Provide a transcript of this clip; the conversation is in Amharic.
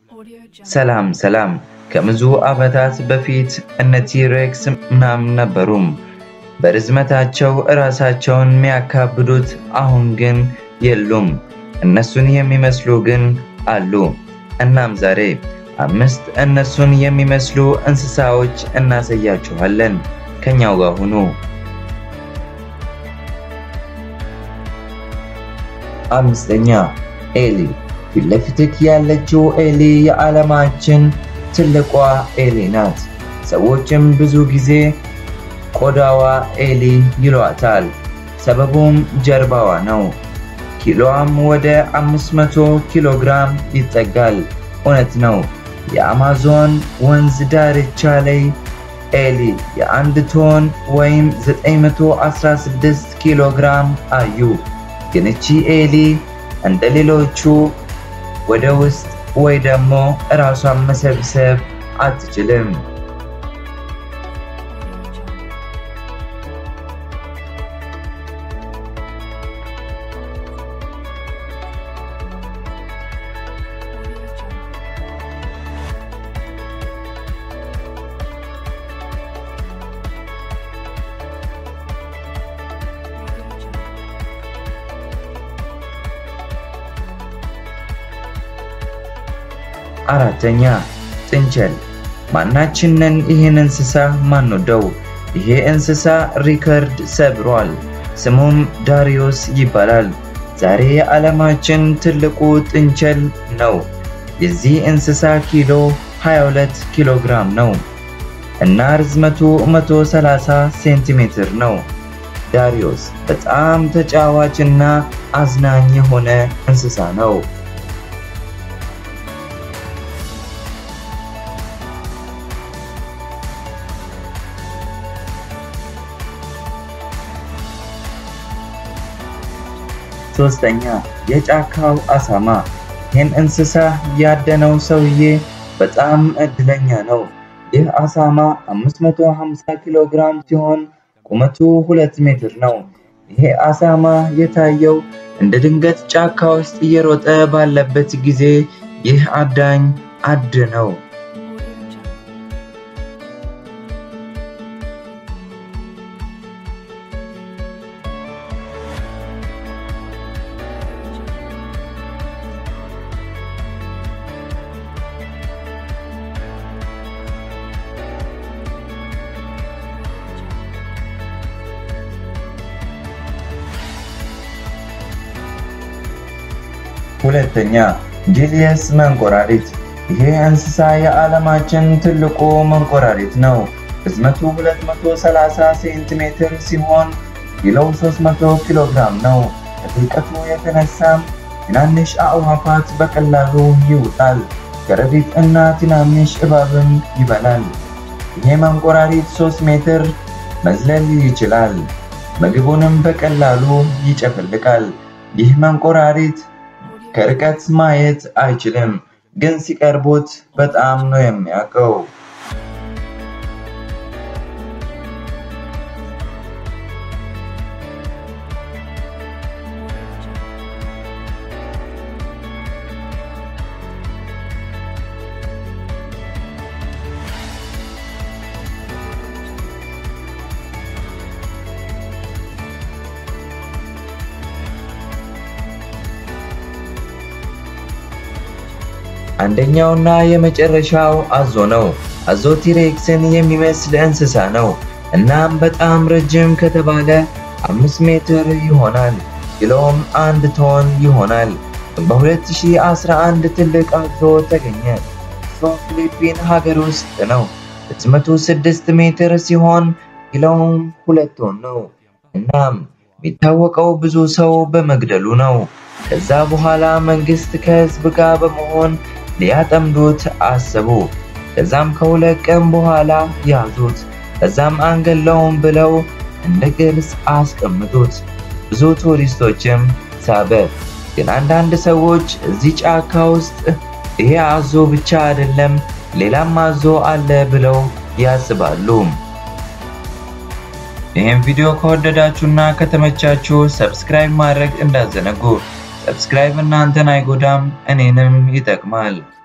ሰላም ሰላም። ከብዙ ዓመታት በፊት እነ ቲሬክስ ምናምን ነበሩም በርዝመታቸው እራሳቸውን የሚያካብዱት፣ አሁን ግን የሉም። እነሱን የሚመስሉ ግን አሉ። እናም ዛሬ አምስት እነሱን የሚመስሉ እንስሳዎች እናሳያችኋለን። ከኛው ጋር ሁኑ። አምስተኛ ኤሊ። ፊት ለፊትህ ያለችው ኤሊ የዓለማችን ትልቋ ኤሊ ናት። ሰዎችም ብዙ ጊዜ ቆዳዋ ኤሊ ይሏታል። ሰበቡም ጀርባዋ ነው። ኪሎዋም ወደ 500 ኪሎ ግራም ይጠጋል። እውነት ነው። የአማዞን ወንዝ ዳርቻ ላይ ኤሊ የአንድ ቶን ወይም 916 ኪሎ ግራም አዩ። ግን እቺ ኤሊ እንደ ሌሎቹ ወደ ውስጥ ወይ ደግሞ እራሷን መሰብሰብ አትችልም። አራተኛ ጥንቸል። ማናችንን ይህን እንስሳ ማንወደው? ይሄ እንስሳ ሪከርድ ሰብሯል። ስሙም ዳሪዮስ ይባላል። ዛሬ የዓለማችን ትልቁ ጥንቸል ነው። የዚህ እንስሳ ኪሎ 22 ኪሎ ግራም ነው እና ርዝመቱ 130 ሴንቲሜትር ነው። ዳሪዮስ በጣም ተጫዋችና አዝናኝ የሆነ እንስሳ ነው። ሶስተኛ የጫካው አሳማ። ይህን እንስሳ ያደነው ሰውዬ በጣም እድለኛ ነው። ይህ አሳማ 550 ኪሎ ግራም ሲሆን ቁመቱ 2 ሜትር ነው። ይሄ አሳማ የታየው እንደ ድንገት ጫካ ውስጥ እየሮጠ ባለበት ጊዜ ይህ አዳኝ አድነው። ሁለተኛ ጂሊየስ መንኮራሪት። ይሄ እንስሳ የዓለማችን ትልቁ መንኮራሪት ነው። ርዝመቱ 230 ሴንቲሜትር ሲሆን ኪሎው 300 ኪሎ ግራም ነው። ከጥልቀቱ የተነሳም ትናንሽ አዕዋፋት በቀላሉ ይውጣል። ከረጢት እና ትናንሽ እባብም ይበላል። ይሄ መንኮራሪት 3 ሜትር መዝለል ይችላል። ምግቡንም በቀላሉ ይጨፈልቃል። ይህ መንኮራሪት ከርቀት ማየት አይችልም፣ ግን ሲቀርቡት በጣም ነው የሚያውቀው። አንደኛውና የመጨረሻው አዞ ነው። አዞ ቲሬክስን የሚመስል እንስሳ ነው። እናም በጣም ረጅም ከተባለ አምስት ሜትር ይሆናል። ኪሎም አንድ ቶን ይሆናል። በ2011 ትልቅ አዞ ተገኘ። እሱም ፊሊፒን ሀገር ውስጥ ነው። ርዝመቱ 6 ሜትር ሲሆን ኪሎውም ሁለት ቶን ነው። እናም የሚታወቀው ብዙ ሰው በመግደሉ ነው። ከዛ በኋላ መንግስት ከህዝብ ጋር በመሆን ሊያጠምዱት አሰቡ። ከዛም ከሁለት ቀን በኋላ ያዙት። ከዛም አንገለውም ብለው እንደ ቅርስ አስቀምጡት። ብዙ ቱሪስቶችም ሳበ። ግን አንዳንድ ሰዎች እዚህ ጫካ ውስጥ ይሄ አዞ ብቻ አይደለም ሌላም አዞ አለ ብለው ያስባሉ። ይህን ቪዲዮ ከወደዳችሁና ከተመቻችሁ ሰብስክራይብ ማድረግ እንዳዘነጉ። ሰብስክራይብ እናንተን አይጎዳም፣ እኔንም ይጠቅማል።